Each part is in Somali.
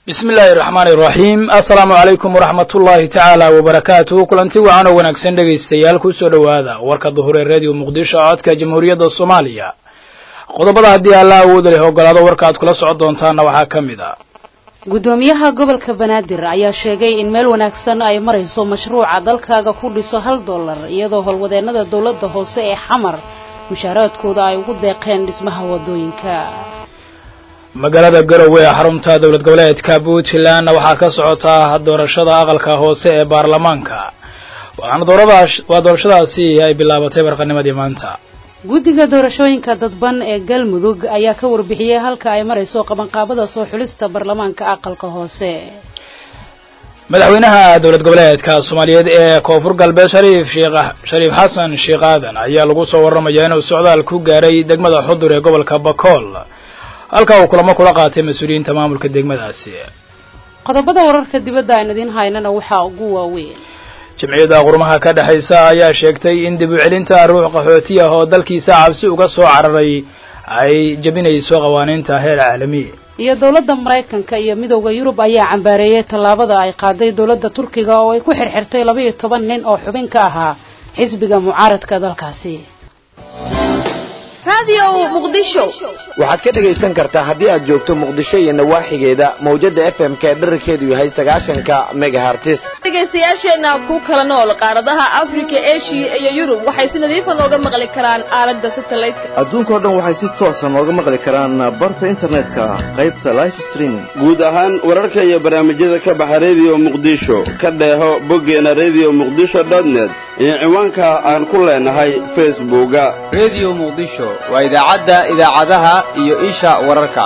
bismi illaahi raxmaani iraxiim assalaamu calaykum waraxmat ullaahi tacaala wabarakaatuh kulanti wacan oo wanaagsan dhegaystayaal kusoo dhowaada warka duhur ee radio muqdisho codka jamhuuriyadda soomaaliya qodobada haddii alla awooda leh ogolaado warka aad kula socon doontaana waxaa ka mid a gudoomiyaha gobolka banaadir ayaa sheegay in meel wanaagsan ay marayso mashruuca dalkaaga ku dhiso hal dollar iyadoo howlwadeennada dowladda hoose ee xamar mushaaraadkooda ay ugu deeqeen dhismaha wadooyinka magaalada garowe ee xarunta dowlad goboleedka puntlandna waxaa ka socotaa doorashada aqalka hoose ee baarlamaanka waxaana waa doorashadaasi ay bilaabatay barqanimadii maanta guddiga doorashooyinka dadban ee galmudug ayaa ka warbixiyey halka ay marayso qabanqaabada soo xulista baarlamaanka aqalka hoose madaxweynaha dowlad goboleedka soomaaliyeed ee koonfur galbeed shariif sheekh shariif xasan sheekh aadan ayaa lagu soo warramayaa inuu socdaal ku gaaray degmada xudur ee gobolka bakool halka uu kulamo kula qaatay mas-uuliyiinta maamulka degmadaasi qodobada wararka dibadda aan idiin haynana waxaa ugu waaweyn jamciyadda qurmaha ka dhexaysa ayaa sheegtay in dib u celinta ruux qaxooti ah oo dalkiisa cabsi uga soo cararay ay jebinayso qawaaniinta heer caalami iyo dowladda maraykanka iyo midowda yurub ayaa cambaareeyey tallaabada ay qaaday dowladda turkiga oo ay ku xirxirtay laba iyo toban nin oo xubin ka ahaa xisbiga mucaaradka dalkaasi waxaad ka dhegaysan kartaa haddii aad joogto muqdisho iyo nawaaxigeeda mawjada f m ka dherarkeedu yahay sagaashanka megahartis dhegaystayaasheenna ku kala nool qaaradaha afrika eshiya iyo yurub waxay si nadiifa nooga maqli karaan aalada satelliteka adduunkao dhan waxay si toosa nooga maqli karaan barta internetka qaybta life streaming guud ahaan wararka iyo barnaamijyada ka baxa rediyo muqdisho ka dheeho boggeena redio muqdisho dotnet iyo ciwaanka aan ku leenahay facebooka redio muqdisho waa idaacadda idaacadaha iyo isha wararka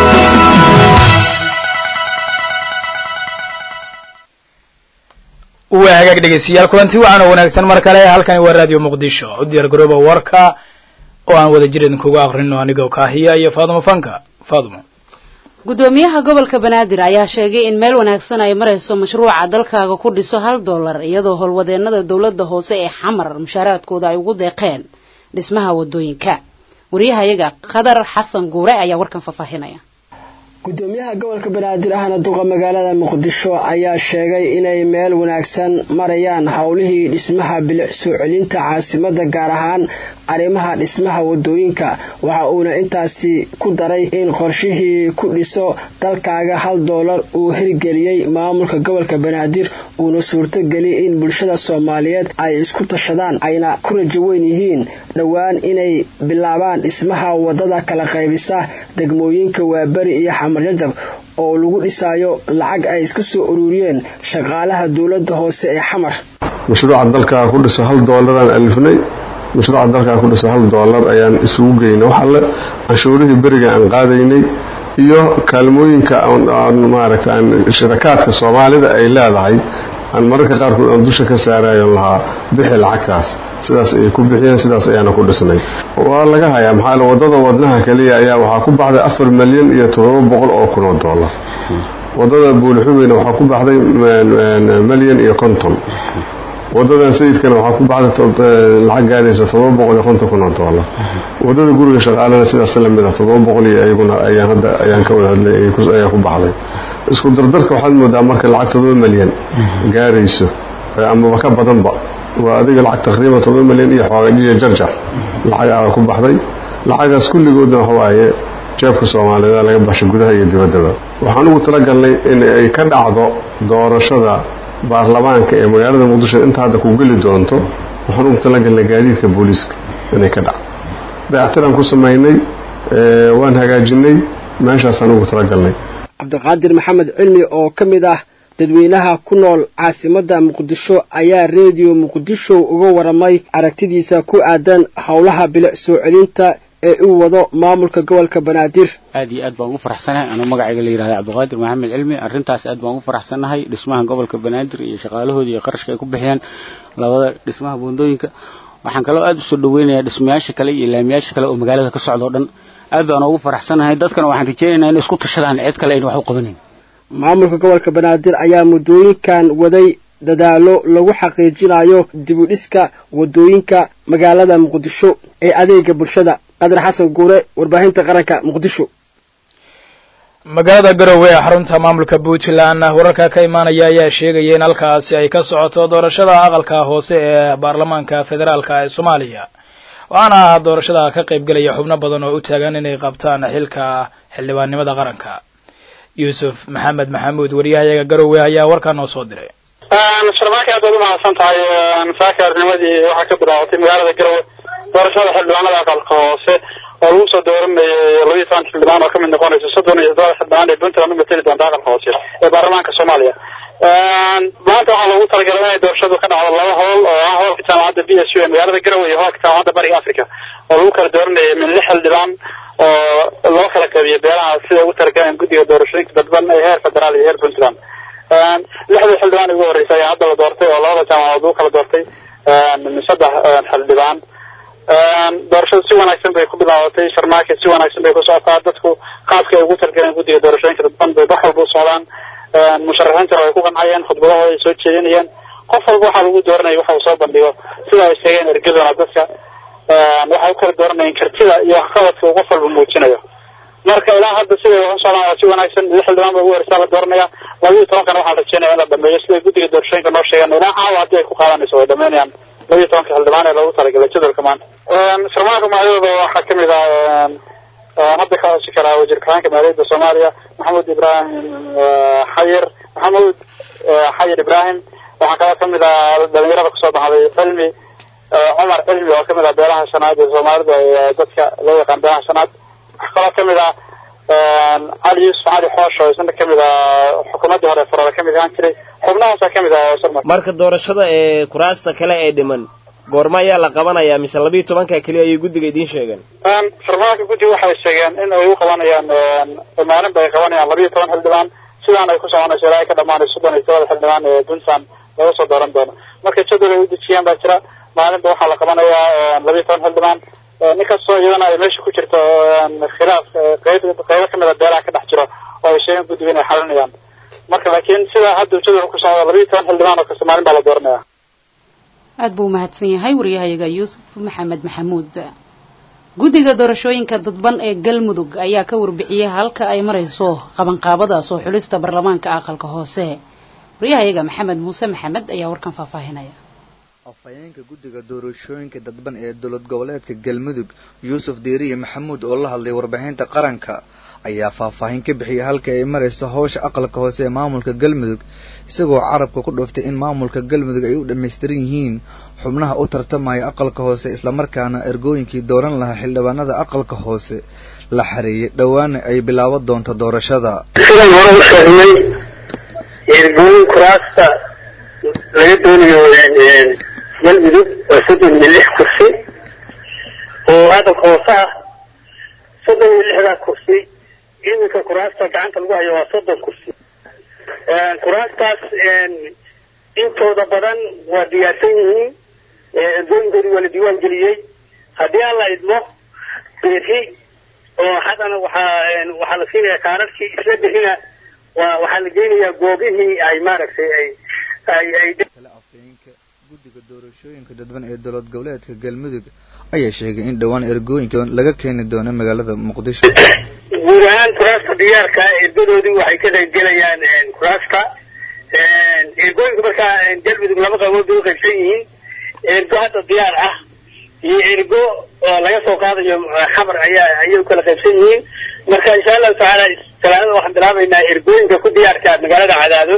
waa hagaag dhegaystayaal kulanti waxaana wanaagsan mar kale halkani waa radio muqdisho u diyaar garooba warka oo aan wada jir idinkuga aqrino anigoo kaahiya iyo faadumo fanka faadumo gudoomiyaha gobolka banaadir ayaa sheegay in meel wanaagsan ay marayso mashruuca dalkaaga ku dhiso hal dollar iyadoo howlwadeennada dowladda hoose ee xamar mushaaraadkooda ay ugu deeqeen dhismaha wadooyinka waryahayaga qadar xasan guure ayaa warkan faahfaahinaya gudoomiyaha gobolka banaadir ahna duqa magaalada muqdisho ayaa sheegay inay meel wanaagsan marayaan howlihii dhismaha bilic soo celinta caasimada gaar ahaan arrimaha dhismaha wadooyinka waxa uuna intaasi ku daray in qorshihii ku dhiso dalkaaga hal doolar uu hirgeliyey maamulka gobolka banaadir uuna suurtogeliyay in bulshada soomaaliyeed ay isku tashadaan ayna ku rajo weyn yihiin dhowaan inay bilaabaan dhismaha wadada kala qaybisa degmooyinka waaberi iyo xamarjajab oo lagu dhisaayo lacag ay iska soo ururiyeen shaqaalaha dowladda hoose ee xamar mashruuca dalkaa ku dhiso hal doolaraan alifnay mashruuca dalkaa ku dhiso hal doolar ayaan isugu geynay wax alle canshuurihii beriga aan qaadaynay iyo kaalmooyinka aan maaragta aan shirakaadka soomaalida ay leedahay aan mararka qaarkood aan dusha ka saarayo lahaa bixi lacagtaas sidaas ayay ku bixiyeen sidaas ayaana ku dhisnay waa laga hayaa maxaa wadada wadnaha kaliya ayaa waxaa ku baxday afar milyan iyo toddoba boqol oo kun oo dollar wadada buulixubeyna waxaa ku baxday milyan iyo konton wadadan sayidkana waxaa ku baxday lacag gaadaysa toddoba boqol iyo konton kun oo dollar wadada guriga shaqaalena sidaas lamid a toddoba boqol iyo ayaguna ayaan hadda ayaan ka wada hadlay ayaa ku baxday isku dardarka waxaad moodaa marka lacag toddoba milyan gaarayso amaba ka badanba waa adiga lacag taqriiban toddoba milyan iyo xoogajiyo jarjar lacag aa ku baxday lacagaas kulligoodna waxawaaye jeebka soomaaliyeed laga baxshay gudaha iyo dibaddaba waxaan ugu talagalnay in ay ka dhacdo doorashada baarlamaanka ee magaalada muqdisho inta hadda ku geli doonto waxaan ugu talagalnay gaadiidka booliiska inay ka dhacdo dayactiraan ku samaynay waan hagaajinay meeshaasaan ugu talagalnay cabdiqaadir maxamed cilmi oo ka mid ah dadweynaha ku nool caasimada muqdisho ayaa reediyo muqdisho uga waramay aragtidiisa ku aadan howlaha bilic soo celinta ee uu wado maamulka gobolka banaadir aad iyo aad baan ugu faraxsanahay anuu magacayga la yidhahda cabdiqaadir maxamed cilmi arrintaas aad baan ugu faraxsanahay dhismaha gobolka banaadir iyo shaqaalahooda iyo qarashka ay ku bixiyaan labada dhismaha buundooyinka waxaan kaloo aad usoo dhaweynayaa dhismayaasha kale iyo laamiyaasha kale oo magaalada ka socda o dhan aad baan ugu faraxsanahay dadkana waxaan rajeynaynaa inay isku tashadaan cid kale ayna wax u qabanayn maamulka gobolka banaadir ayaa muddooyinkan waday dadaalo lagu xaqiijinayo dibudhiska wadooyinka magaalada muqdisho ee adeega bulshada qadar xasan guure warbaahinta qaranka muqdisho magaalada garowe ee xarunta maamulka puntland wararka ka imaanaya ayaa sheegaya in halkaasi ay ka socoto doorashada aqalka hoose ee baarlamaanka federaalka ee soomaaliya waxaana doorashada ka qayb gelaya xubno badan oo u taagan inay qabtaan xilka xildhibaannimada qaranka yuusuf maxamed maxamuud wariyahayaga garowe ayaa warkaa noo soo diray sharmaaka aad baad umahadsan tahay saaka arnimadii waxaa ka bilaabatay magaalada garowe doorashada xildhibaanada aqalka hoose oo lagu soo dooranayay labaiyo toban xildhibaan oo kamid noqonaysa soddon iyo toddoba xildhibaan ee puntland u mateli doonta aqalka hoose ee baarlamaanka soomaaliya maanta waxaa loogu talagalay inay doorashadu ka dhacdo laba hool oo ah hoolka jaamacadda b s u ee magaalada garowe iyo hoolka jaamacadda bariga africa oo lagu kala dooranayay min lix xildhibaan oo loo kala qabiyo beelaha siday ugu talagaleen guddiga doorashooyinka dadban ee heer federaal iyo heer puntland lixdii xildhibaan ugu horreysay ayaa hadda la doortay oo labada jaamacadood lagu kala doortay min saddex xildhibaan doorashadu si wanaagsan bay ku bilaabatay sharmaake si wanaagsan bay ku socotaa dadku qaabka ay ugu talgaleen guddiga doorashooyinka dadban bay wax walba u socdaan musharaxiintana way ku qancayeen khudbadahooda ay soo jeedinayeen qof walba waxaa lagu dooranaya waxa uu soo bandhigo sida ay sheegeen ergadona dadka waxay u kala dooranayeen kartida iyo waxqabadka uu qof walba muujinayo marka ilaa hadda siday wax u socdaan waa si wanaagsan lix xildhibaan ba ugu horeysaa la dooranaya labiiyo tobankana waxaan rajeynaya in la dhameeyo siday guddiga doorashooyinka noo sheegeen ilaa caawa haddii ay ku qaadanayso way dhameynayaan labiiyo tobanka xildhibaan ee loogu talagalay jadwalka maanta sharmaanka magacyadooda waxaa kamid ah hadda ka hosi karaa wasiir ku-xigeenka maaliyadda soomaaliya maxamuud ibrahim xayir maxamuud xayir ibrahim waxaa kaloo kamid ah dhalinyarada kusoo baxday cilmi cumar cilmi oo kamid ah beelaha shanaad ee soomaalida ee dadka loo yaqaan beelaha shanaad waxaa kaloo kamid ah cali yuusuf cali xoosh oo isna kamid ah xukuumaddii hore farada kamid ahaan jiray xubnahaasaa kamid ah sharma marka doorashada ee kuraasta kale ee dhiman goorma ayaa la qabanayaa mise labiiyo tobanka keliya ayay guddiga idiin sheegeen xildhibaanka guddiga waxay sheegeen in ay u qabanayaan maalin bay qabanayaan labiiyo toban xildhibaan sidaan ay ku soconayso ilaa ay ka dhamaanayso soddon iyo todobada xildhibaan ee puntland laga soo dooran doono marka jadwal ay u dejiyaan baa jira maalinba waxaa la qabanayaa labiiyo toban xildhibaan ninkastoo iyadana ay meesha ku jirto khilaaf qeyb qeybo kamid a beelaha ka dhex jiro oo ay sheegeen guddiga inay xalinayaan marka laakiin sidaa hadda jadwal ku socdo labiiyo toban xildhibaan oo kasta maalin baa la dooranaya aad buu umahadsan yahay wariyahayaga yuusuf maxamed maxamuud guddiga doorashooyinka dadban ee galmudug ayaa ka warbixiyey halka ay marayso qabanqaabada soo xulista baarlamaanka aqalka hoose wariyahayaga maxamed muuse maxamed ayaa warkan faahfaahinaya afhayeenka guddiga doorashooyinka dadban ee dowlad goboleedka galmudug yuusuf diiriye maxamuud oo la hadlay warbixinta qaranka ayaa faahfaahin ka bixiyay halka ay marayso howsha aqalka hoose ee maamulka galmudug isagoo carabka ku dhuftay in maamulka galmudug ay u dhammaystiran yihiin xubnaha u tartamaya aqalka hoose islamarkaana ergooyinkii dooran lahaa xildhibaanada aqalka hoose la xareeyay dhowaana ay bilaaban doonto doorashada sidaan hore u sheegnay ergooyin kuraasta laga doonayo galmudug waa soddon iyo lix kursi oo aqalka hoose ah soddon iyo lixdaa kursi iminka kuraasta gacanta lagu hayo waa soddon kursi kuraastaas intooda badan waa diyaarsan yihiin ergooyinkoodii waa la diiwaan geliyey haddii aan la idmo berri oo haddana waxaa waxaa la siinayaa kaararkii isla berrina waa waxaa la geynayaa goobihii ay maaragtay ay ay ay afhayeenka guddiga doorashooyinka dadban ee dowlad goboleedka galmudug ayaa sheegay in dhowaan ergooyinka laga keeni doono magaalada muqdisho guud ahaan kuraasta diyaarka ergadoodii waxay ka qaybgelayaan kuraasta ergooyinka markaa galmudug laba qaybood bay u qaybsan yihiin ergo hadda diyaar ah iyo ergo oo laga soo qaadayo xamar ayaa ayay u kala qaybsan yihiin marka insha allahu tacaala talaadada waxaan bilaabaynaa ergooyinka ku diyaarka magaalada cadaado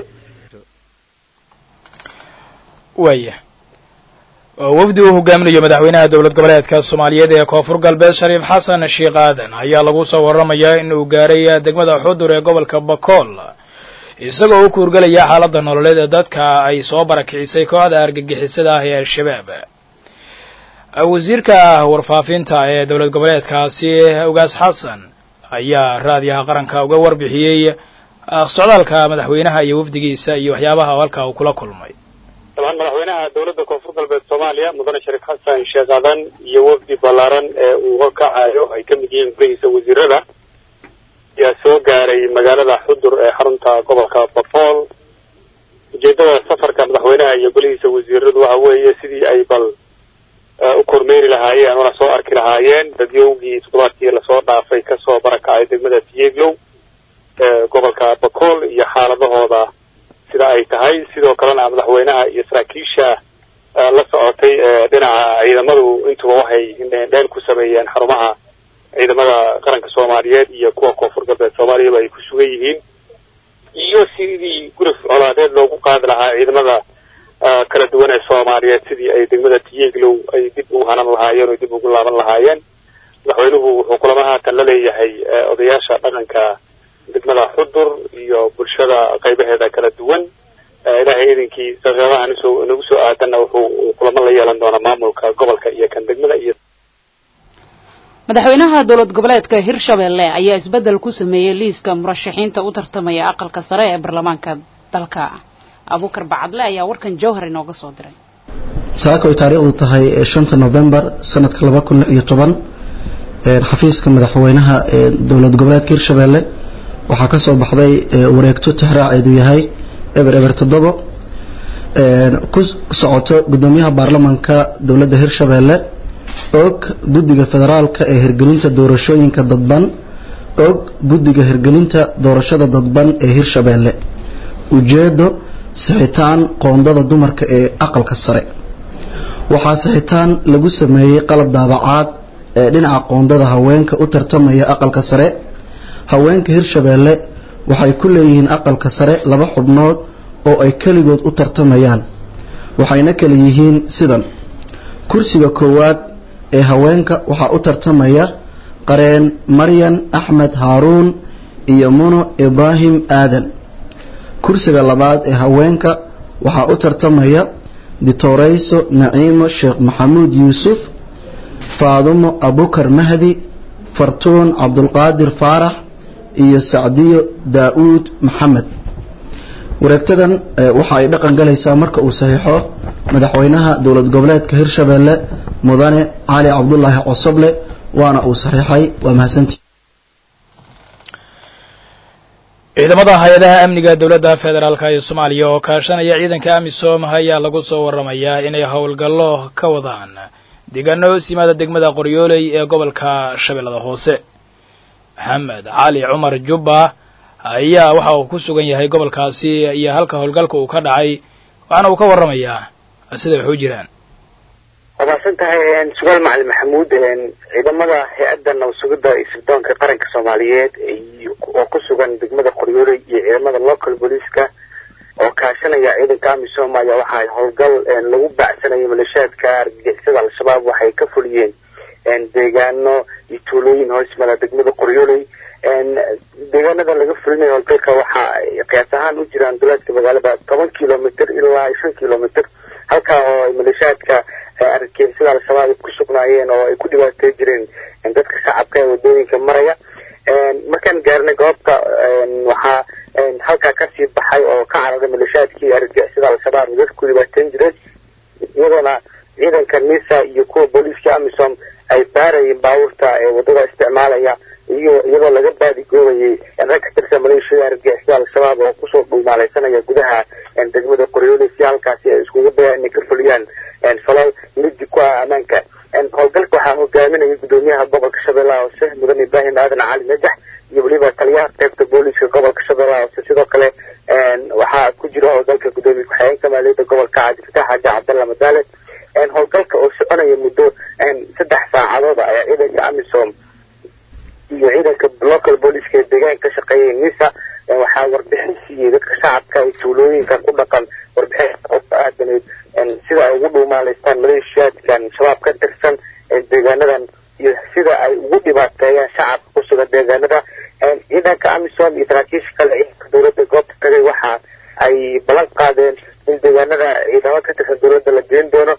waaya wafdi uu hogaaminayo madaxweynaha dowlad goboleedka soomaaliyeed ee koonfur galbeed shariif xasan sheekh aadan ayaa lagu soo warramayaa in uu gaaray degmada xudur ee gobolka bakool isagoo u kuurgelaya xaaladda nololeed ee dadka ay soo barakicisay kooxda argagixisada ah ee al-shabaab wasiirka warfaafinta ee dowlad goboleedkaasi ugaas xasan ayaa raadiyaha qaranka uga warbixiyey socdaalka madaxweynaha iyo wafdigiisa iyo waxyaabaha halka uu kula kulmay dabcan madaxweynaha dowladda koonfur galbeed soomaaliya mudane shariif xasan sheekh aadan iyo wafdi ballaaran ee uu horkacayo ay ka mid yihiin golihiisa wasiirada ayaa soo gaaray magaalada xudur ee xarunta gobolka bakool ujeedada safarka madaxweynaha iyo golihiisa wasiiradu waxa weeye sidii ay bal u kormeeri lahaayeen una soo arki lahaayeen dadyowgii toddobaadkii lasoo dhaafay kasoo barakacay degmada tiyeglow gobolka bakool iyo xaaladahooda sida ay tahay sidoo kalena madaxweynaha iyo saraakiisha la socotay dhinaca ciidamadu intuba waxay dheel ku sameeyeen xarumaha ciidamada qaranka soomaaliyeed iyo kuwa koonfur galbeed soomaaliyaba ay ku sugan yihiin iyo sidii gurif colaadeed loogu qaadi lahaa ciidamada kala duwan ee soomaaliyeed sidii ay degmada tiyeglow ay dib u hanan lahaayeen oo dib ugu laaban lahaayeen madaxweynuhu wuxuu kulamo haatan la leeyahay odayaasha dhaqanka degmada xudur iyo bulshada qaybaheeda kala duwan ilaahay idinkii daqiiqadaha nisoo nagu soo aadanna wuxuu kulamo la yeelan doonaa maamulka gobolka iyo kan degmada iyo madaxweynaha dowlad goboleedka hirshabelle ayaa isbeddel ku sameeyey liiska murashaxiinta u tartamaya aqalka sare ee baarlamaanka dalka abuukar bacadle ayaa warkan jowhar inooga soo diray saaka ay taariikhdu tahay shanta novembar sanadka laba kun iyo toban xafiiska madaxweynaha ee dowlad goboleedka hirshabelle waxaa ka soo baxday wareegto tixraaceedu yahay eber eber toddobo ku socoto gudoomiyaha baarlamaanka dowladda hirshabelle og guddiga federaalka ee hirgelinta doorashooyinka dadban og guddiga hirgelinta doorashada dadban ee hirshabelle ujeedo sixitaan qoondada dumarka ee aqalka sare waxaa sixitaan lagu sameeyey qalab daabacaad ee dhinaca qoondada haweenka u tartamaya aqalka sare haweenka hirshabelle waxay ku leeyihiin aqalka sare laba xubnood oo ay keligood u tartamayaan waxayna kala yihiin sidan kursiga koowaad ee haweenka waxaa u tartamaya qareen maryan axmed haaruun iyo muno ibraahim aadan kursiga labaad ee haweenka waxaa u tartamaya ditoreyso naciimo sheekh maxamuud yuusuf faadumo abukar mahdi fartuun cabdulqaadir faarax iyo sacdiyo daa-uud maxamed wareegtadan waxa ay dhaqan galaysaa marka uu saxiixo madaxweynaha dowlad goboleedka hirshabelle mudane cali cabdulaahi cosoble waana uu saxiixay waa mahadsantii ciidamada hay-adaha amniga dowladda federaalk ee soomaaliya oo kaashanaya ciidanka amisom ayaa lagu soo waramayaa inay howlgallo ka wadaan deegaano hoos yimaada degmada qoryooley ee gobolka shabeellada hoose maxamed cali cumar jubba ayaa waxa uu ku sugan yahay gobolkaasi iyo halka howlgalka uu ka dhacay waxaana uu ka warramayaa sida wax u jiraan waa mahadsan tahay sugaal macalin maxamuud ciidamada hay-adda nabasugidda iyo sirdoonka qaranka soomaaliyeed oo ku sugan degmada qoryooley iyo ciidamada local booliiska oo kaashanaya ciidanka amisom ayaa waxaa howlgal lagu baacsanayo maleeshiyaadka argagixisada al-shabaab waxay ka fuliyeen deegaano iyo tuulooyin hoosmada degmada qoryooley deegaanada laga fulinayo howlgalka waxa ay qiyaas ahaan u jiraan duleedka magaalada toban kilomitr ilaa shan kilomitr halkaa oo ay maleeshiyaadka argagixisada al-shabaab ku sugnaayeen oo ay ku dhibaatey jireen dadka shacabka ee wadooyinka maraya markaan gaarnay goobta waxaa halkaa kasii baxay oo ka cararay maleeshiyaadkii argagixisada al-shabaab dadka ku dhibaateyn jireen iyadoona ciidanka nisa iyo kuwa booliiska amisom ay baarayeen baabuurta ee wadada isticmaalaya iyo iyadoo laga baadigoobayay rag ka tirsan maleeshiyada argagixisada al-shabaab oo kusoo dhuumaaleysanaya gudaha degmada qoryooli si halkaasi ay iskugu dayaan inay ka fuliyaan falal midi ku ah ammaanka howlgalka waxaa hogaaminaya gudoomiyaha gobolka shabeellaha hoose mudan ibraahim aadan cali najax iyo weliba taliyaha qaybta booliiska gobolka shabeellaha hoose sidoo kale waxaa ku jira howlgalka gudoomiye ku-xigeenka maaliyadda gobolka cabdifatax xaaji cabdalla madaale howlgalka oo soconaya muddo saddex saacadood ayaa ciidanka amisom iyo ciidanka local booliiska ee deegaanka ka shaqeeyay nisa waxaa warbixin siiyey dadka shacabka ee tuulooyinka ku dhaqan warbixin oo ku aadaneyd sida ay ugu dhuumaaleystaan maleeshiyaadkan shabaab ka tirsan deegaanadan iyo sida ay ugu dhibaateeyaan shacabka ku sugan deegaanada ciidanka amisom iyo saraakiisha kale ciidanka dowladda goobta tagay waxa ay ballan qaadeen in deegaanada ciidamo ka tirsan dowladda la geen doono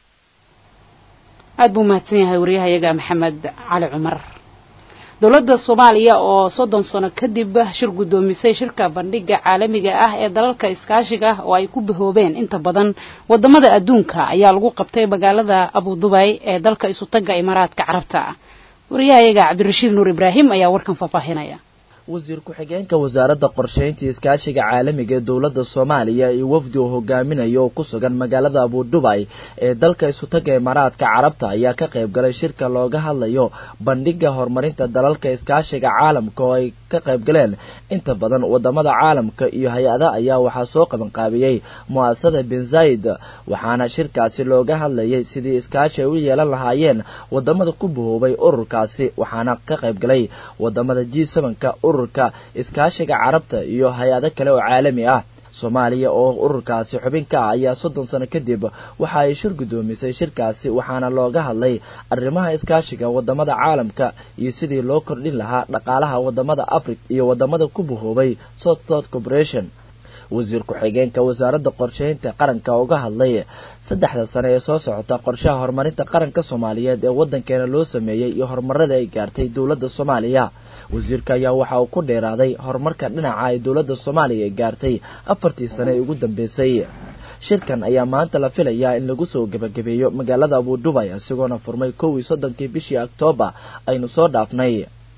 aad buu mahadsan yahay waryahayaga maxamed cali cumar dowladda soomaaliya oo soddon sano kadib shir guddoomisay shirka bandhiga caalamiga ah ee dalalka iskaashiga oo ay ku bahoobeen inta badan wadamada adduunka ayaa lagu qabtay magaalada abudubay ee dalka isutaga imaaraadka carabta wariyahayaga cabdirashiid nuur ibraahim ayaa warkan faahfaahinaya wasiir ku-xigeenka wasaaradda qorsheynta iskaashiga caalamiga ee dowladda soomaaliya iyo wafdi uu hogaaminayo oo ku sugan magaalada abudubay ee dalka isutaga imaaraadka carabta ayaa ka qayb galay shirka looga hadlayo bandhiga horumarinta dalalka iskaashiga caalamka oo ay ka qayb galeen inta badan wadamada caalamka iyo hay-ada ayaa waxaa soo qabanqaabiyey mu-asasada bin zaid waxaana shirkaasi looga hadlayay sidii iskaashi ay u yeelan lahaayeen wadamada ku bahoobay ururkaasi waxaana ka qayb galay wadamada g sevenka ururka iskaashiga carabta iyo hay-ado kale oo caalami ah soomaaliya oo ururkaasi xubin ka ah ayaa soddon sano kadib waxa ay shir guddoomisay shirkaasi waxaana looga hadlay arrimaha iskaashiga wadamada caalamka iyo sidii loo kordhin lahaa dhaqaalaha wadamada africa iyo wadamada ku bahoobay south south corporation wasiir ku-xigeenka wasaaradda qorsheynta qaranka uga hadlay saddexda sane ee soo socota qorshaha horumarinta qaranka soomaaliyeed ee waddankeena loo sameeyey iyo horumarada ay gaartay dowladda soomaaliya wasiirka ayaa waxa uu ku dheeraaday horumarka dhinaca ay dowladda soomaaliya ay gaartay afartii sane ee ugu dambeysay shirkan ayaa maanta la filayaa in lagu soo gebagabeeyo magaalada abudubay isagoona furmay kow iyo soddonkii bishii oktoobar aynu soo dhaafnay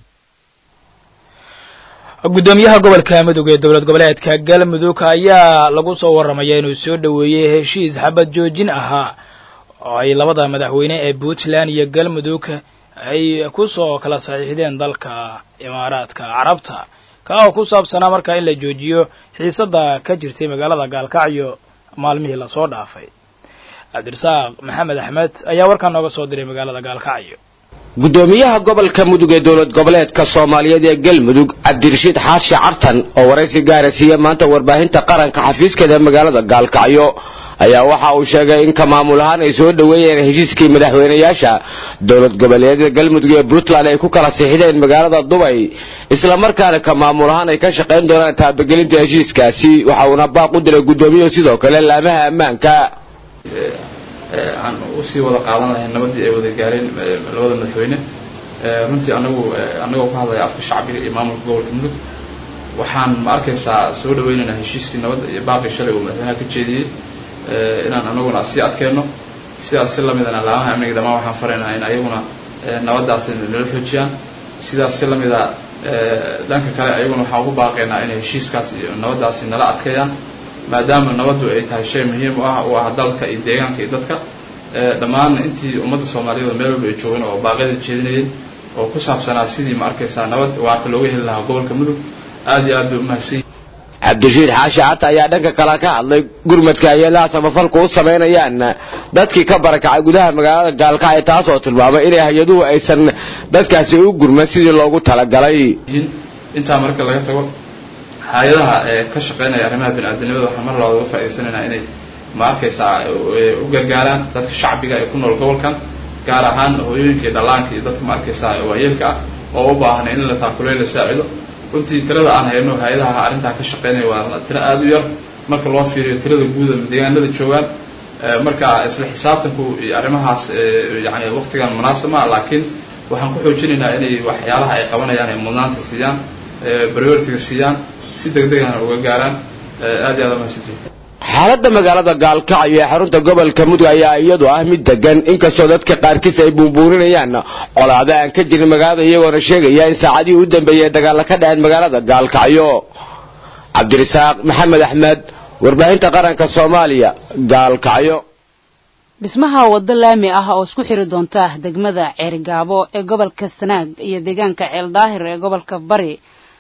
guddoomiyaha gobolka mudug ee dowlad goboleedka galmudug ayaa lagu soo warramaya inuu soo dhoweeyey heshiis xabad joojin ahaa oo ay labada madaxweyne ee puntland iyo galmudug ay ku soo kala saxiixdeen dalka imaaraadka carabta ka oo ku saabsanaa markaa in la joojiyo xiisadda ka jirtay magaalada gaalkacyo maalmihii lasoo dhaafay cabdirasaaq maxamed axmed ayaa warkaan nooga soo diray magaalada gaalkacyo guddoomiyaha gobolka mudug ee dowlad goboleedka soomaaliyeed ee galmudug cabdirashiid xaashi cartan oo waraysi gaara siiya maanta warbaahinta qaranka xafiiskeeda magaalada gaalkacyo ayaa waxa uu sheegay in ka maamul ahaan ay soo dhoweeyeen heshiiskii madaxweynayaasha dowlad goboleedyada galmudug ee puntland ay ku kala siixdeen magaalada dubay islamarkaana ka maamul ahaan ay ka shaqayn doonaan taabagelinta heshiiskaasi waxa uuna baaq u diray guddoomiyahu sidoo kale laamaha ammaanka aan usii wada qaadan lahayn nabadii ay wada gaareen labada madaxweyne runtii anagu anagoo ka hadlaya afka shacbiga iyo maamulka gobolka mudug waxaan ma arkaysaa soo dhaweynaynaa heshiiskii nabadda iyo baaqii shalay uu madaxweynaha ka jeediyey inaan anaguna sii adkeenno sidaas si lamidana laamaha amniga dhammaan waxaan faraynaa in ayaguna nabadaasi nala xoojiyaan sidaas si lamida dhanka kale ayaguna waxaan ugu baaqaynaa inay heshiiskaas iyo nabadaasi nala adkeeyaan maadaama nabaddu ay tahay shay muhiim u ah u ah dalka iyo deegaanka iyo dadka dhammaan intii ummadda soomaaliyeed oo meel walba ay joogeen oo baaqyada jeedinayeen oo ku saabsanaa sidii ma arkaysaa nabad waarta looga heli lahaa gobolka mudug aad iyo aad bay umahadsan cabdirashiid xaashi carta ayaa dhanka kale ka hadlay gurmadka hay-adaha samafalku u samaynayaan dadkii ka barakacay gudaha magaalada gaalkacyo taasoo tilmaamay inay hay-aduhu aysan dadkaasi u gurman sidii loogu talagalay intaa marka laga tago hay-adaha ee ka shaqeynaya arrimaha bini-aadamnimada waxaan mar labaad uga faa'idaysanaynaa inay ma arkaysaa u gargaaraan dadka shacbiga ee ku nool gobolkan gaar ahaan hooyooyinka iyo dhallaanka iyo dadka ma arkaysaa waayeelka ah oo u baahan in la taakuleyo la saacido runtii tirada aan hayno hay-adaha arrintaa ka shaqeynaya waa tiro aada u yar marka loo fiiriyo tirada guuda deegaanada joogaan marka isla xisaabtanku iyo arrimahaas yani waqtigan munaasab ma laakiin waxaan ku xoojinaynaa inay waxyaalaha ay qabanayaan ay mudnaanta siiyaan prioritiga siiyaan si degdegana uga gaaraan aad iyo aad umahadsantihin xaaladda magaalada gaalkacyo ee xarunta gobolka mudug ayaa iyadu ah mid degan inkastoo dadka qaarkiis ay buunbuuninayaan colaado aan ka jirin magaalada iyagoona sheegaya in saacadihii u dambeeyey dagaalla ka dhaceen magaalada gaalkacyo cabdirasaaq maxamed axmed warbaahinta qaranka soomaaliya gaalkacyo dhismaha waddo laami ah oo isku xiri doonta degmada ceerigaabo ee gobolka sanaag iyo deegaanka ceeldaahir ee gobolka bari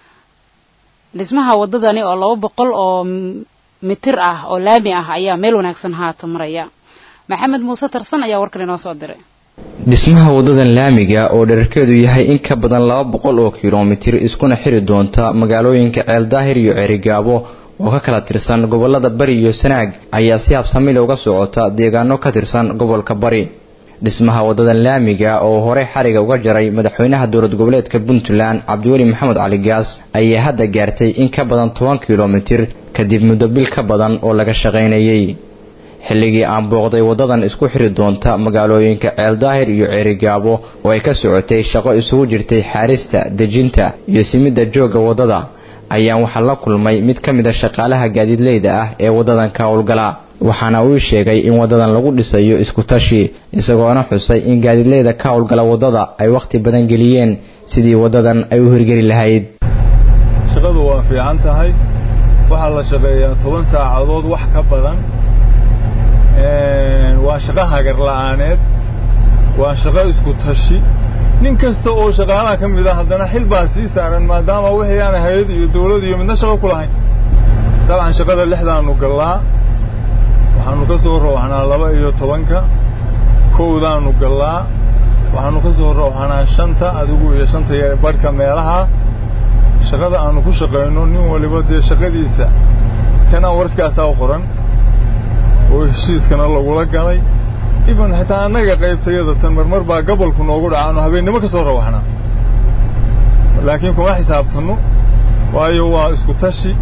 dhismaha waddadani oo laba boqol oo mitir ah oo laami ah ayaa meel wanaagsan haata maraya maxamed muuse tarsan ayaa warkan inoo soo diray dhismaha waddadan laamiga oo dherarkeedu yahay in ka badan laba boqol oo kilomitir iskuna xiri doonta magaalooyinka ceeldaahir iyo ceerigaabo oo ka kala tirsan gobolada bari iyo sanaag ayaa si habsamile uga socota deegaano ka tirsan gobolka bari dhismaha waddadan laamiga oo horey xariga uga jaray madaxweynaha dowlad goboleedka puntland cabdiweli maxamed cali gaas ayaa hadda gaartay in ka badan toban kilomitir kadib muddo bil ka badan oo laga shaqaynayey xilligii aan booqday waddadan isku xiri doonta magaalooyinka ceeldaahir iyo ceerigaabo oo ay ka socotay shaqo isugu jirtay xaarista dejinta iyo simidda joogga waddada ayaan waxaa la kulmay mid ka mid a shaqaalaha gaadiidleyda ah ee waddadan ka howlgala waxaana uu sheegay in waddadan lagu dhisayo isku tashi isagoona xusay in gaadiidleyda ka howlgala waddada ay wakhti badan geliyeen sidii waddadan ay u hirgeli lahayd shaqadu waa fiican tahay waxaa la shaqeeyaa toban saacadood wax ka badan waa shaqo hagar la'aaneed waa shaqo isku tashi nin kasta oo shaqaalaha ka mid ah haddana xil baa sii saaran maadaama wixii aan hay-ad iyo dawlad iyo midna shaqo ku lahayn dabcan shaqada lixdaanu gallaa waxaanu ka soo rooxnaa laba iyo tobanka kowdaanu gallaa waxaanu ka soo rooxnaa shanta adigu iyo shanta iyo badhka meelaha shaqada aanu ku shaqayno nin waliba dee shaqadiisa tan warskaasaa u qoran oo heshiiskana lagula galay even xitaa annaga qaybtayada tan marmar baa gobolku noogu dhaca aanu habeennimo ka soo rawaxnaa laakiin kuma xisaabtanno waayo waa isku tashi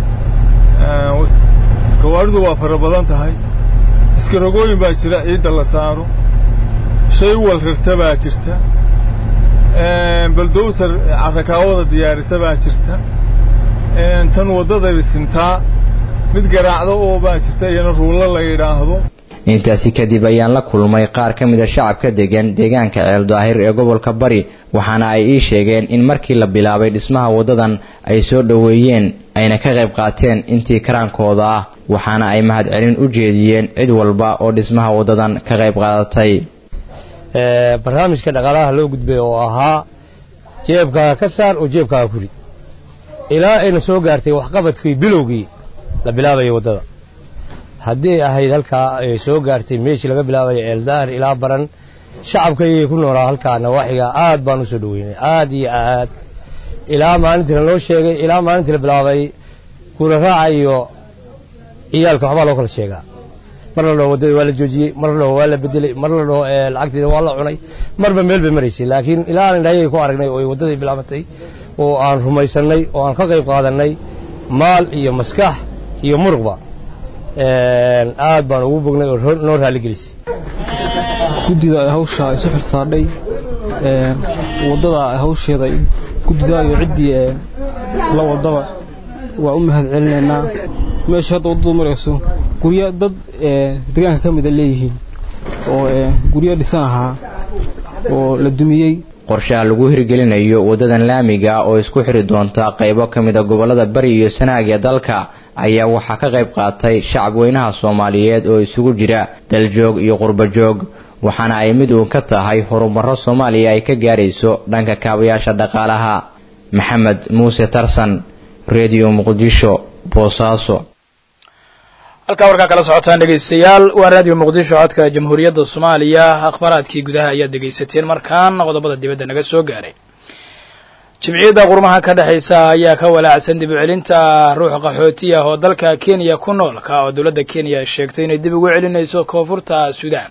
gawaaridu waa fara badan tahay iskarogooyin baa jira ciidda la saaro shay wal rirta baa jirta baldowsar carrakaawada diyaarisa baa jirta tan waddada sintaa mid garaacdo oo baa jirta iyana ruullo la yidhaahdo intaasi kadib ayaan la kulmay qaar ka mida shacabka degan deegaanka ceeldaahir ee gobolka bari waxaana ay ii sheegeen in markii la bilaabay dhismaha waddadan ay soo dhoweeyeen ayna ka qayb qaateen intii karaankooda ah waxaana ay mahadcelin u jeediyeen cid walba oo dhismaha waddadan ka qayb qaadatay barnaamijka dhaqaalaha loo gudbay oo ahaa jeebkaaga ka saar oo jeebkaaga ku rid ilaa ayna soo gaartay waxqabadkii bilowgii la bilaabayo waddada haddii ahayd halkaa ay soo gaartay meeshii laga bilaabayo ceeldaar ilaa baran shacabkaygii ku noolaa halkaa nawaaxiga aad baan u soo dhoweynay aad iyo aad ilaa maalintii lanoo sheegay ilaa maalintii la bilaabay kula raaca iyo ciyaalka waxbaa loo kala sheegaa mar la dhaho waddada waa la joojiyey mar la dhaho waa la bedelay mar la dhaho lacagteeda waa la cunay marba meel bay maraysay laakiin ilaa aan indhahayay ku aragnay oo ay waddadii bilaabatay oo aan rumaysannay oo aan ka qayb qaadannay maal iyo maskax iyo muruqba aad baan ugu bognay oo noo raaligelisay guddida hawsha isu xilsaadhay waddada hawsheeda guddida iyo ciddii la wadaba waa u mahad celinaynaa meesha hadda waddadu marayso guryo dad deegaanka ka mida leeyihiin oo guryo dhisan ahaa oo la dumiyey qorshaha lagu hirgelinayo waddadan laamiga oo isku xiri doonta qaybo ka mida gobollada bari iyo sanaag ee dalka ayaa waxaa ka qayb qaatay shacab weynaha soomaaliyeed oo isugu jira daljoog iyo qurbajoog waxaana ay mid uun ka tahay horumarro soomaaliya ay ka gaarayso dhanka kaabayaasha dhaqaalaha maxamed muuse tarsan redio muqdisho boosaaso halkaa warkaa kala socotaan dhegaystayaal waa raadiyo muqdisho codka jamhuuriyadda soomaaliya akhbaaraadkii gudaha ayaad dhegaysateen markaan qodobada dibadda naga soo gaaray jimciyadda qurmaha ka dhexaysa ayaa ka walaacsan dib u celinta ruux qaxooti ah oo dalka kenya ku nool ka oo dowladda kenya sheegtay inay dib ugu celinayso koonfurta suudaan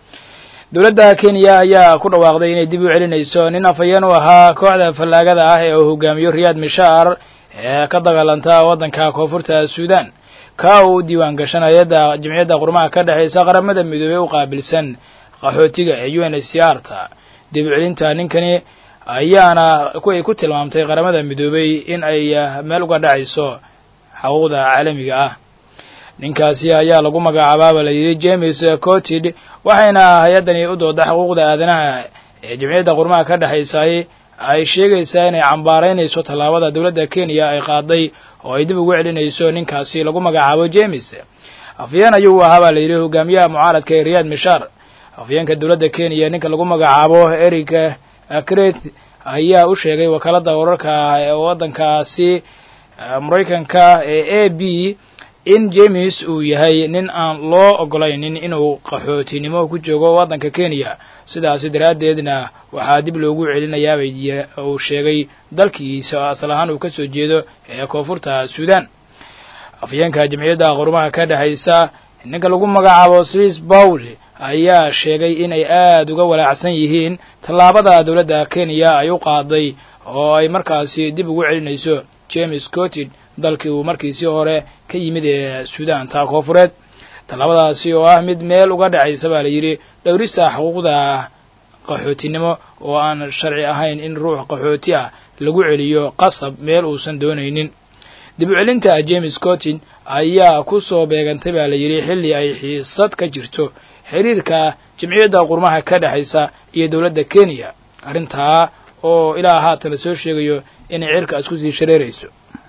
dowladda kenya ayaa ku dhawaaqday inay dib u celinayso nin afhayeen u ahaa kooxda fallaagada ah ee uu hogaamiyo riyaad mishaar ee ka dagaalanta waddanka koonfurta suudaan ka uu diiwaan gashan hay-adda jimciyadda qurmaha ka dhexaysa qaramada midoobey u qaabilsan qaxootiga ee u n h c r ta dib u celinta ninkani ayaana kuway ku tilmaamtay qaramada midoobey in ay meel uga dhacayso xuquuqda caalamiga ah ninkaasi ayaa lagu magacaabaaba la yidhi james cotid waxayna hay-addani u dooda xuquuqda aadanaha ee jimciyadda qurmaha ka dhexaysay ay sheegaysaa inay cambaaraynayso tallaabada dowladda kenya ay qaaday oo ay dib ugu celinayso ninkaasi lagu magacaabo james afyeen ayuu ahaa baa la yidhi hogaamiyaha mucaaradka ee riyaad mishaar afyeenka dowladda kenya ninka lagu magacaabo eric cret ayaa u sheegay wakaalada wararka ee waddankaasi maraykanka ee a b in james uu yahay nin aan loo ogolaynin inuu qaxootinimo ku joogo waddanka kenya sidaasi daraaddeedna waxaa dib loogu celinayaabay uu sheegay dalkiisa oo asal ahaan uu ka soo jeedo ee koonfurta suudaan afyeenka jamciyadda qurumaha ka dhexaysa ninka lagu magacaabo sris bawl ayaa sheegay inay aad uga walaacsan yihiin tallaabada dowladda kenya ay u qaaday oo ay markaasi dib ugu celinayso james cotid dalkii uu markiisii hore ka yimid ee suudaan taa koofureed tallaabadaasi oo ah mid meel uga dhacaysa baa la yidhi dhowrisa xuquuqda qaxootinimo oo aan sharci ahayn in ruux qaxooti ah lagu celiyo qasab meel uusan doonaynin dib u celinta james cottin ayaa ku soo beegantay baa la yidhi xilli ay xiisad ka jirto xiriirka jamciyadda qurmaha ka dhexaysa iyo dowladda kenya arrintaa oo ilaa haatan la soo sheegayo inay cirka isku sii shareerayso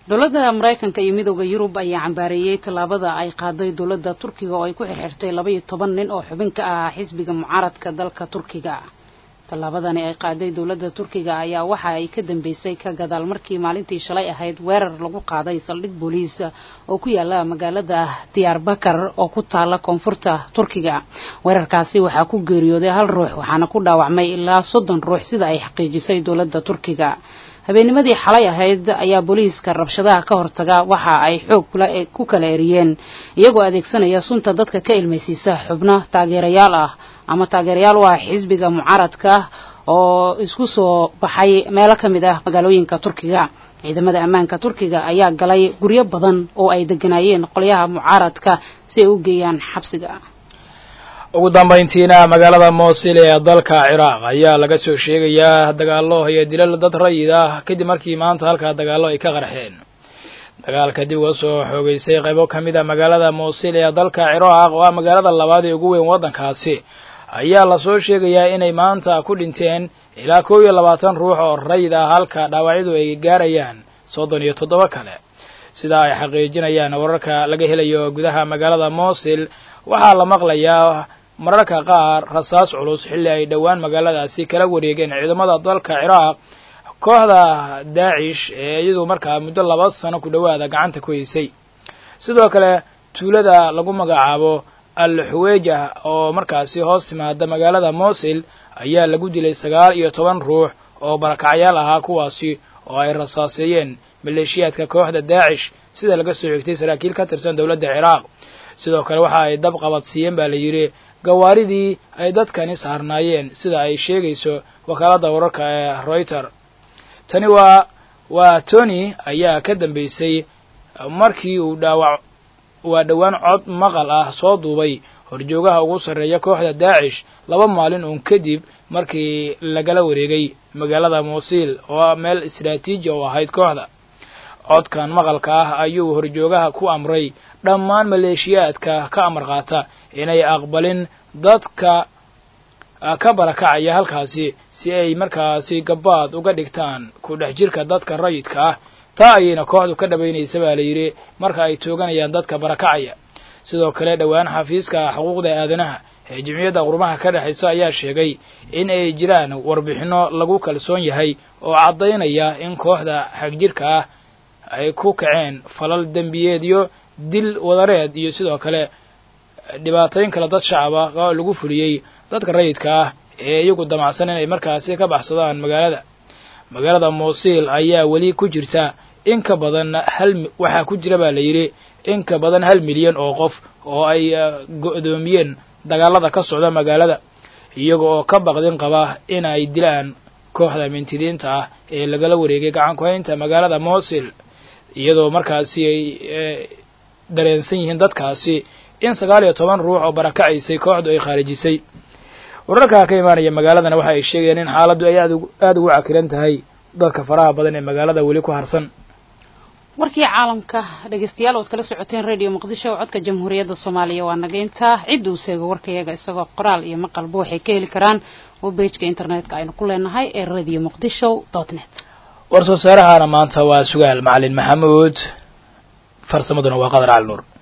dowladda maraykanka iyo midooda yurub ayaa cambaareeyey tallaabada ay qaaday dowladda turkiga oo ay ku xirxirtay laba iyo toban nin oo xubin ka ahaa xisbiga mucaaradka dalka turkiga tallaabadani ay qaaday dowladda turkiga ayaa waxa ay ka dambeysay ka gadaal markii maalintii shalay ahayd weerar lagu qaaday saldhig booliis oo ku yaala magaalada diyaarbakar oo ku taala koonfurta turkiga weerarkaasi waxaa ku geeriyooday hal ruux waxaana ku dhaawacmay ilaa soddon ruux sida ay xaqiijisay dowladda turkiga habeennimadii xalay ahayd ayaa booliiska rabshadaha ka hortaga waxa ay xoog ku kala eriyeen iyagoo adeegsanaya sunta dadka ka ilmaysiisa xubno taageerayaal ah ama taageerayaal u ah xisbiga mucaaradka oo isku soo baxay meelo ka mid ah magaalooyinka turkiga ciidamada ammaanka turkiga ayaa galay guryo badan oo ay deganaayeen qolyaha mucaaradka si ay u geeyaan xabsiga ugu dambayntiina magaalada moosil ee dalka ciraaq ayaa laga soo sheegayaa dagaallo iyo dilal dad rayid ah kadib markii maanta halkaa dagaallo ay ka qarxeen dagaalka dib uga soo xoogeysay qaybo ka mid a magaalada moosil ee dalka ciraaq oo ah magaalada labaad ee ugu weyn waddankaasi ayaa lasoo sheegayaa inay maanta ku dhinteen ilaa kow iyo labaatan ruux oo rayid ah halka dhaawacyadu ay gaarayaan soddon iyo toddoba kale sida ay xaqiijinayaan wararka laga helayo gudaha magaalada moosil waxaa la maqlayaa mararka qaar rasaas culus xilli ay dhowaan magaaladaasi kala wareegeen ciidamada dalka ciraaq kooxda daacish ee iyadu markaa muddo laba sano ku dhowaada gacanta ku haysay sidoo kale tuulada lagu magacaabo al xuweejah oo markaasi hoos timaada magaalada mosil ayaa lagu dilay sagaal iyo toban ruux oo barakacyaal ahaa kuwaasi oo ay rasaaseeyeen maleeshiyaadka kooxda daacish sida laga soo xigtay saraakiil ka tirsan dowladda ciraaq sidoo kale waxa ay dab qabadsiiyeen baa la yidhi gawaaridii ay dadkani saarnaayeen sida ay sheegayso wakaaladda wararka ee reuter tani waa waa tony ayaa ka dambeysay markii uu dhaawac waa dhowaan cod maqal ah soo duubay horjoogaha ugu sarreeya kooxda daacish laba maalin uun kadib markii lagala wareegay magaalada muusil oo meel istraatiiji oo ahayd kooxda codkan maqalka ah ayuu horjoogaha ku amray dhammaan maleeshiyaadka ka amar qaata inay aqbalin dadka ka barakacaya halkaasi si ay markaasi gabaad uga dhigtaan ku dhex jirka dadka rayidka ah taa ayayna kooxdu ka dhabaynaysa baa la yidhi marka ay tooganayaan dadka barakacaya sidoo kale dhowaan xafiiska xuquuqda aadanaha ee jimciyadda qurmaha ka dhexaysa ayaa sheegay in ay jiraan warbixinno lagu kalsoon yahay oo caddaynaya in kooxda xagjirka ah ay ku kaceen falal dembiyeedyo dil wadareed iyo sidoo kale dhibaatayn kale dad shacab ah oo lagu fuliyey dadka rayidka ah ee iyagu damacsan inay markaasi ka baxsadaan magaalada magaalada muusil ayaa weli ku jirta in ka badan hal waxaa ku jira baa la yidhi in ka badan hal milyan oo qof oo ay go'doomiyeen dagaalada ka socda magaalada iyaga oo ka baqdin qaba in ay dilaan kooxda mintidiinta ah ee lagala wareegay gacan ku haynta magaalada muusil iyadoo markaasi ay dareensan yihiin dadkaasi in sagaal iyo toban ruux oo barakacaysay kooxdu ay khaarijisay wararkaa ka imaanaya magaaladana waxa ay sheegayeen in xaaladdu ay aada ugu cakiran tahay dadka faraha badan ee magaalada weli ku harsan warkii caalamka dhegeystayaal ood kala socoteen radio muqdisho oo codka jamhuuriyadda soomaaliya waa nageyntaa cidduu seego warkayaga isagoo qoraal iyo maqalba waxay ka heli karaan webpageka internetka aynu ku leenahay ee radio muqdisho dot net war soo saarahana maanta waa sugaal macalin maxamuud farsamaduna waa qadar cali nuur